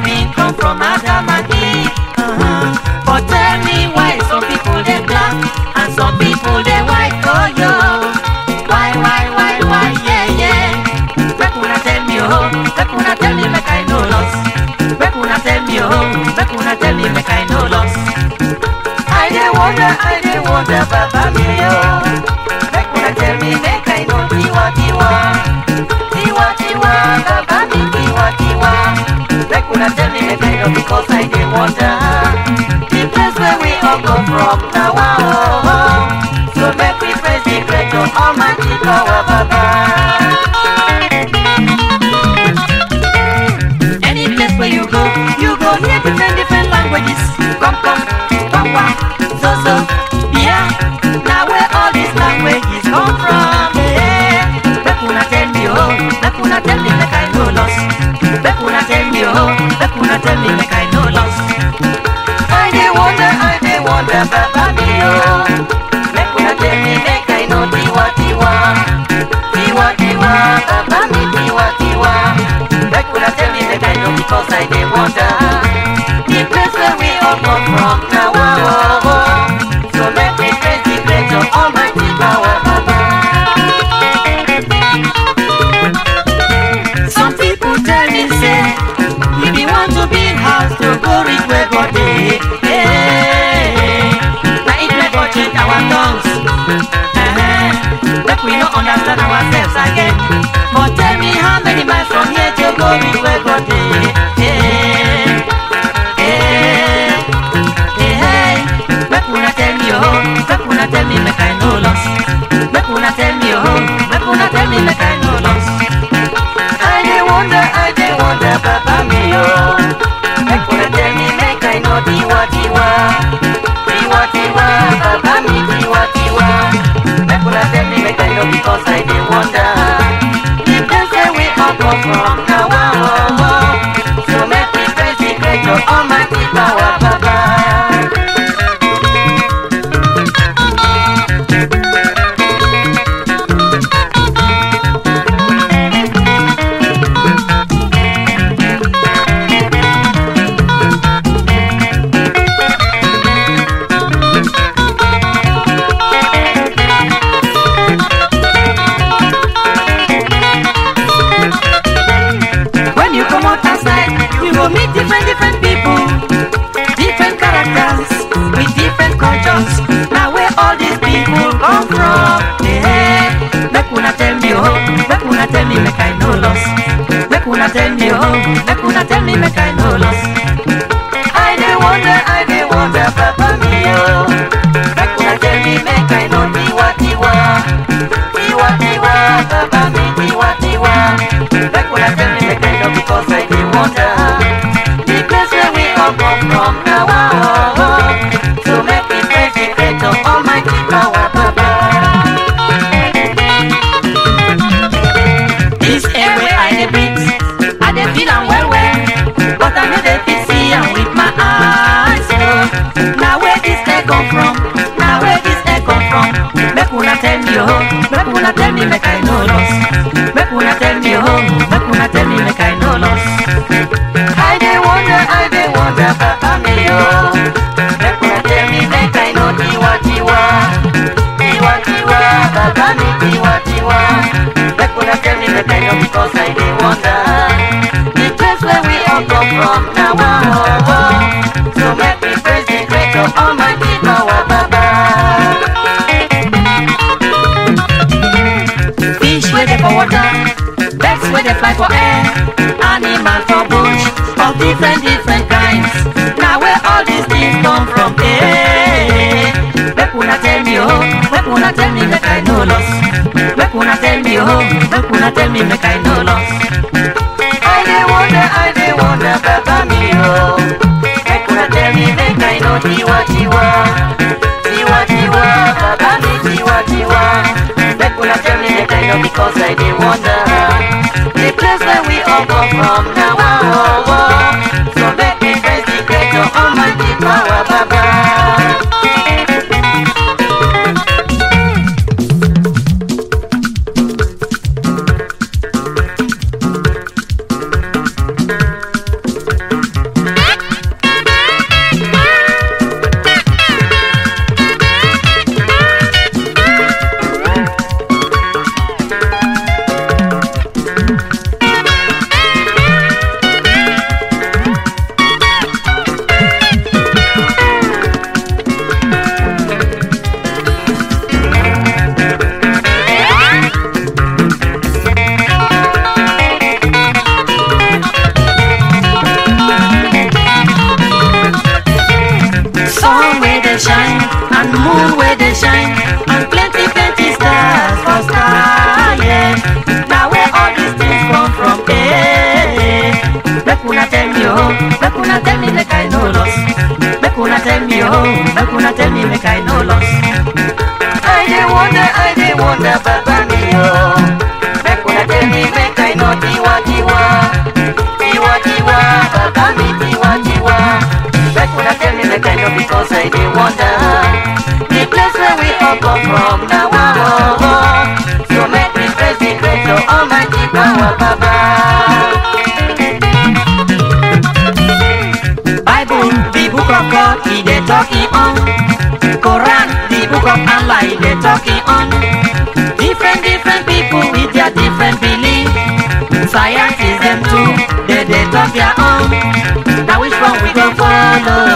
been come from Adam and Eve. Uh-huh. But tell me why some people they black and some people they white. Oh yo, why, why, why, why, yeah, yeah. Make una tell me oh, make una tell me make I no loss. Make una tell me oh, make una tell me make I no loss. I dey wonder, I dey wonder, Baba me oh. Make una tell me make I know tiwa tiwa, tiwa tiwa, Baba me tiwa tiwa. Make una tell me make I know because I dey wonder the place where we all come from now. Oh, oh. So make we praise the great God Almighty power, Baba. Any place where you go, you go hear different different languages. Come come, come wa, so so, yeah. Now where all these languages come from? Yeah. Make una tell me oh, make una tell me make I no loss. Make una tell me oh, make una tell me make I no loss. I dey wonder, I dey wonder, Baba me oh. Make una tell me make I know tiwa tiwa, tiwa tiwa, Baba me tiwa tiwa. Make una tell me make I know because I dey wonder the place where we all come from now. Oh, oh, oh. So make me praise the great God Almighty power, Baba. Some people tell me say if you want to build house to go reach where God dey. Hey, na it make God change our tongues. Uh-huh. Make we no understand ourselves again. But tell me how many miles from here to go reach where God dey. Hey, hey, hey, hey. Make una tell me oh, make una tell me make I no loss. Make una tell me oh, make una tell me make I no loss. I dey wonder, I dey wonder, Baba me oh. Make una tell me make I know tiwa tiwa, tiwa tiwa, Baba me tiwa tiwa. Make una tell me make I know because I dey wonder. The place where we all come from now, oh, oh. So make me praise the great God Almighty power, Baba. When you come out outside, you go meet different different people, different characters with different cultures. Now where all these people come from? Yeah. Make una tell me oh, make una tell me make I no loss. Make una tell me oh, make una tell me make I no loss. I dey wonder, I dey wonder, Papa me oh. Make una tell me make I know tiwa tiwa, tiwa tiwa, Papa me tiwa tiwa. Make una tell me make I know because I dey wonder the place where we all come from now. Oh, oh. So make me praise the great God Almighty power, Papa. This air where I dey breathe, I dey feel am well well, but I no dey fit see am with my eyes. Oh, now where this air come from? Now where this air come from? Make una tell me oh, make una tell me make I no loss. Make una tell me oh, make una tell me make I no loss. I dey wonder, I dey wonder, Papa me oh. Make una tell me make I know tiwa tiwa, tiwa tiwa, Papa me tiwa tiwa. Make una tell me make I know because I dey wonder the place where we all come from now. Oh, oh. So make me praise the great God Almighty power, Baba. Fish where they for water, birds where they fly for air, animals for bush of different different kinds. Now where all these things come from? Hey, make una tell me oh, make una tell me make I no loss. Make una tell me oh, make una tell me make I no loss. I dey wonder, I dey wonder, Baba me oh. Make una tell me make I know tiwa tiwa, tiwa tiwa, Baba me tiwa tiwa. Make una tell me make I know because I dey wonder the place where we all come from now. Oh, oh. So make me praise the great God Almighty power, Baba. oh tiwa tiwa, tiwa tiwa, baba mi tiwa tiwa. Make una tell me make I know because I dey wonder. The place where we all come from now, oh, oh. So make we praise the great oh, Almighty power, Baba. Bible, the book of God, he dey talking on. Quran, the book of Allah, he dey talking on. Different, different people with their different belief. Scientists them too, they dey talk their own. Now which one we go follow?